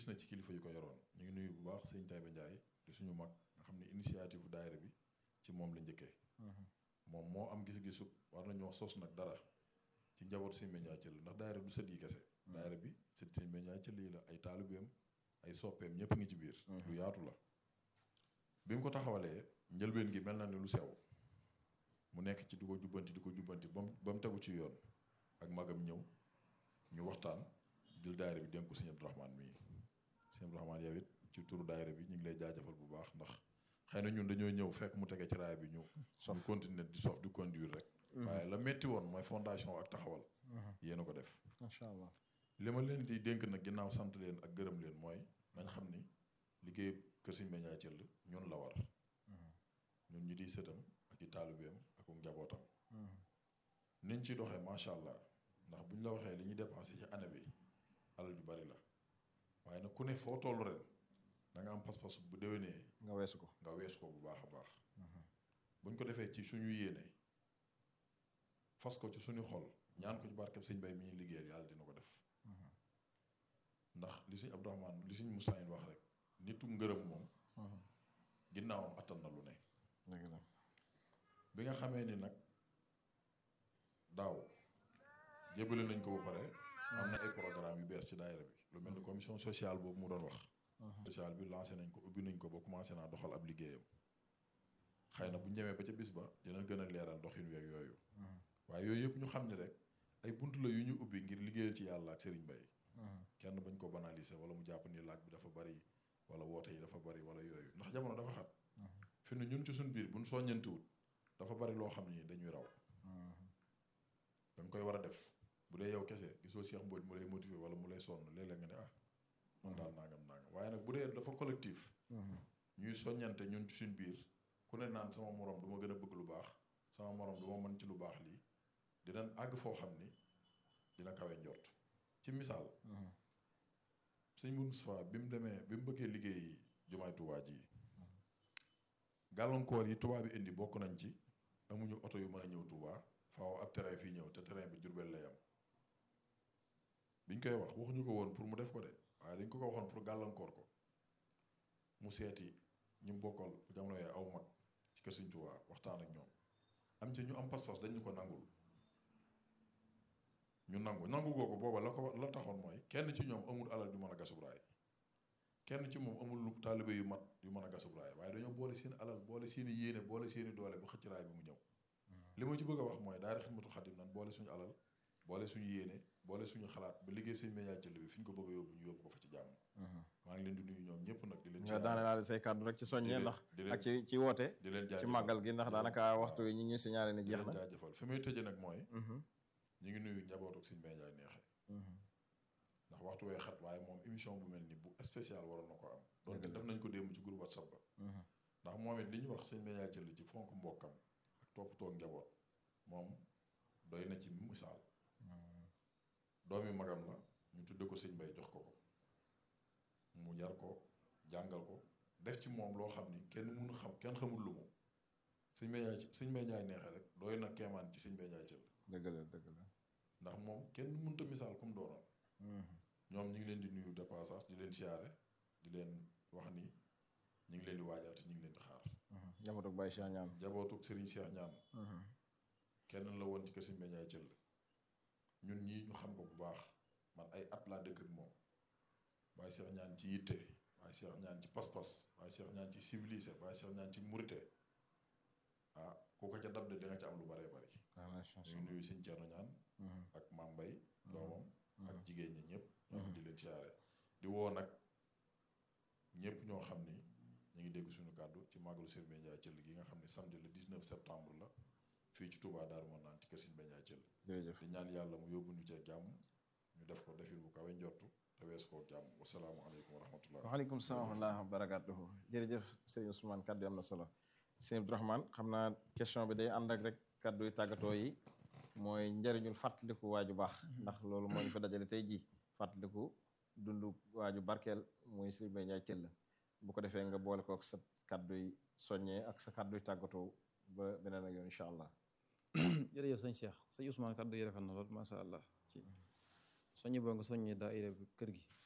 na ci kilifa yu ko yoroon ñu ngi nuyu bu baax sëñ Taïba Ndiaye di suñu mag nga xam ne initiative bu daayira bi ci moom la njëkkee moom moo am gis-gisu war nañoo sos nag dara ci njaboot sëñ Média Thiel ndax daayira du sët yi kese daayira bi sët sëñ Média Thiel yi la ay taalibeem ay soppeem ñëpp a ngi ci biir lu yaatu la bi mu ko taxawalee njëlbeen gi mel na ni lu sew mu nekk ci di ko jubbanti di ko jubbanti ba mu ba mu tegu ci yoon ak magam ñëw ñu waxtaan jël daayira bi dénk ko sëñ Abdourahmane mii sëñ Abdourahmane yow it ci turu daayira bi ñu ngi lay jaajëfal bu baax ndax xëy na ñun dañoo ñëw fekk mu tege ci raay bi ñu ñu continuer di sof di conduire rek waaye la metti woon mooy fondation ak taxawal yéen a ko def macha allah li ma leen di dénk nag ginnaaw sant leen ak gërëm leen mooy nañ xam ni liggéey kër Sëñ Média Thiel ñun la war ñun ñi di sëtam ak i taalibeem ak njabootam niñ ci doxee macha allah ndax bu ñu la waxee li ñuy dépensé ci année bi alal ju bari la waaye nag ku ne foo toll ren da nga am pas-pas bu déwénee nga weesu ko nga weesu ko bu baax a baax buñ ko defee ci suñu yéene fas ko ci suñu xol ñaan ko ci barkeb sëñ bay mi ñuy liggéeyal yàlla dina ko def ndax li sëñ Abdourahmane li sëñ Moustahine wax rek nitu ngërëm moom ginnaawam attan na lu ne dëgg la bi nga xamee ni nag daaw jébale nañ ko ba pare am na ay programme yu bees ci daayira bi lu mel ni commission sociale boobu mu doon wax sociale bi lancé nañ ko ubbi nañ ko ba commencé naa doxal ab liggéeyam xëy na bu ñu demee ba ca bis ba dina gën a leeral doxin weeg yooyu waaye yooyu yëpp ñu xam ne rek ay bunt la yu ñu ubbi ngir liggéeyal ci yàlla ak Serigne Baye kenn bañ ko banaliser wala mu jàpp ni laaj bi dafa bari wala woote yi dafa bari wala yooyu ndax jamono dafa xat fi ne ñun ci suñ biir buñ soññantiwut dafa bari loo xam ni dañuy raw danga koy war a def bu dee yow kese gisoo Cheikh Mbodj mu lay motiver wala mu lay sonn léeg-léeg nga ne ah man daal nangam nangam waaye nag bu dee dafa collectif ñuy soññante ñun ci suñ biir ku ne naan sama morom du ma gën a bëgg lu baax sama morom du ma mën ci lu baax lii dinañ àgg foo xam ni dina kawe njort ci misaal sëñ Moustapha bi mu demee bi mu bëggee liggéey jumaay Tuubaa ji gàllankoor yi tubaab bi indi bokk nañ ci amuñu oto yu mën a ñëw Tuubaa faaw ab terrain fii ñëw te terrain bi Jurbel lay am biñ koy wax waxuñu ko woon pour mu def ko de waaye dañ ko ko waxoon pour gàllankoor ko mu seeti ñu bokkal jamono yooyu aw mag ci kër Sëñ Tuubaa waxtaan ak ñoom am ci ñu am pas-pas dañ ñu ko nangul ñu nangu nangu googu booba la ko la taxoon mooy kenn ci ñoom amul alal yu mën a gasub raay kenn ci moom amul lu taalibe yu mat yu mën a gasub raay waaye dañoo boole seen alal boole seen i yéene boole seen i doole ba xëcc raay bi mu ñëw li ma ci bëgg a wax mooy daara Xidmatul Xadim nan boole suñu alal boole suñu yéene boole suñu xalaat ba liggéey Sëñ Média Thiel bi fi ñu ko bëgg a yóbbu ñu yóbbu ko fa ci jàmm maa ngi leen di nuyu ñoom ñëpp nag di leen nga daane laal say kàddu rek ci soññee ndax di leen ak ci ci woote di leen ci jaajëfal màggal gi ndax di leen- daanaka waaw, waxtu yi ñu ñu signalé ne di jeex leen na jaajëfal fi may tëje nag mooy Mhm. ñu ngi nuyu njabootu Sëñ Média neexe Mhm. ndax waxtu wee xat waaye moom émission bu mel ni bu spécial waroon na ko am donte def nañ ko démb ci groupe WhatsApp ba Mhm. ndax moom it li ñu wax Sëñ Média Thiel ci fonk mbokkam ak toppatoo njaboot moom doy na ci misaal doomi magam la ñu tudde ko sëñ Bay jox ko ko mu yar ko jàngal ko def ci moom loo xam ni kenn mënu xam kenn xamul lu mu sëñ Média sëñ Média neexe rek doy na keemaan ci sëñ Média Thiel dëgg la dëgg la ndax moom kenn mënut a misaal comme doonoon Mhm. ñoom ñu ngi leen di nuyu de passage di leen siyaare di leen wax ni ñu ngi leen di waajal te ñu ngi leen di xaar Mhm. njabootu Baye Cheikh ñaan jabootuk Serigne Cheikh ñaan Mhm. kenn la woon ci kër Sëñ Média Thiel ñun ñii ñu xam ko bu baax man ay at laa dëkk ak moom Baye Cheikh ñaan ci yitte Baye Cheikh ñaan ci pas-pas Baye Cheikh ñaan ci civilisé Baye Cheikh ñaan ci murite ah ku ko ca dab de da nga ci am lu baree bari Ah, macha ñu ngi nuyu Sëñ Thierno ñaan Mhm. ak Maam Mbay doomam ak Mhm. jigéen ñi ñëpp ñoo di leen siyaare di woo nag ñëpp ñoo xam ni ñu ngi dégg suñu kàddu ci màggalu Sëñ Média Thiel gi nga xam ne samedi le 19 septembre la fii ci Touba Darou Manane ci kër Sëñ Média Thiel jërëjëf di ñaan yàlla mu yóbbu ñu cee jàmm ñu def ko defin bu kawe njortu te wees koo jàmm wasalaamualeykum wa rahmatullah waaleykum salaam wa rahmatulah wa barakaatuhu jërëjëf sëriñ Ousmane kaddu yi am na solo sëriñ Abdourahmane xam naa question bi day ànd ak rek kaddu yu tàggatoo yi mooy njëriñul fàttaliku waaju baax ndax loolu moo ñu fa dajale tey jii fàttaliku dundu waaju barkeel muy sëriñ Baye Ndiaye Thiel bu ko defee nga boole ko ak sa kaddu yi soññee ak sa kaddu yu tàggatoo ba beneen ak yoon incha allah. jërëjëf sëñ Cheikh sëñ Ousmane kaddu yi rafet na lool macha allah ci soññi boo nga soññi daayira bi kër gi